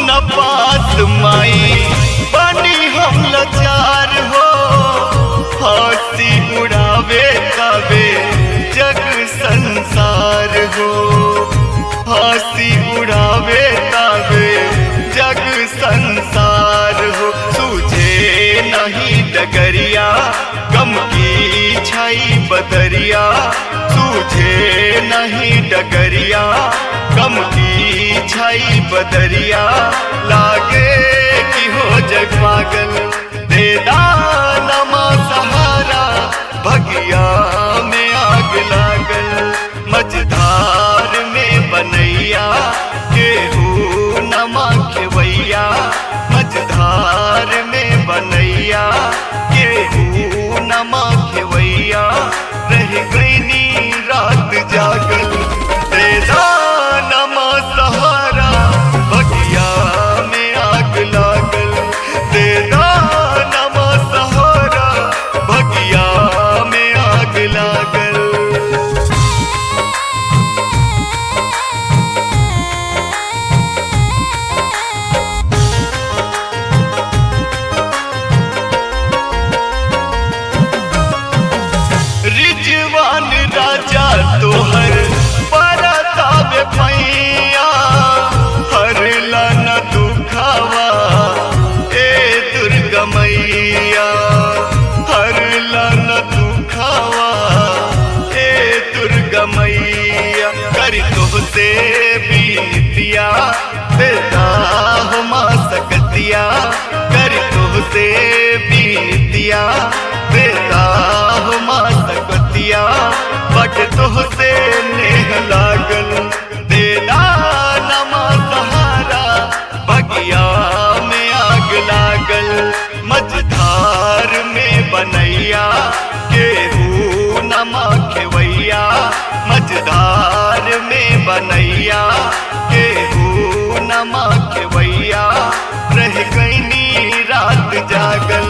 न पास माई बनी हम लाचार हो हंसी उड़ावे तबे जग संसार हो हंसी उड़ावे तबे जग संसार हो तुझे नहीं डगरिया गम की छाई बदरिया तुझे नहीं डगरिया गम की छाई बदरिया लागे कि हो जग पागल दे दानमा सहारा भगिया में आग लागल मझधार में बनैया केहू नमा खेवैया मझधार में बनैया केहू नमा खेवैया रह गईनी रात जागल दे दानमा सहारा भगिया में आग लागल दे दानमा सहारा भगिया में आग लागल रिजवान राजा तोहर परतावे पैया हर लन दुखावा ए दुर्गा मैया हर लन दुखावा ए दुर्गा मैया कर तोहसे बीतिया बेटा हो माँ सकतिया कर तोहसे बीतिया बेटा हो माँ सकतिया बट तोहसे नेह लागल दे नमा सहारा बगिया में आग लागल मझधार में बनैया केहू नमा खेवैया मझधार में बनैया केहू नमा खेवैया रह गईनी रात जागल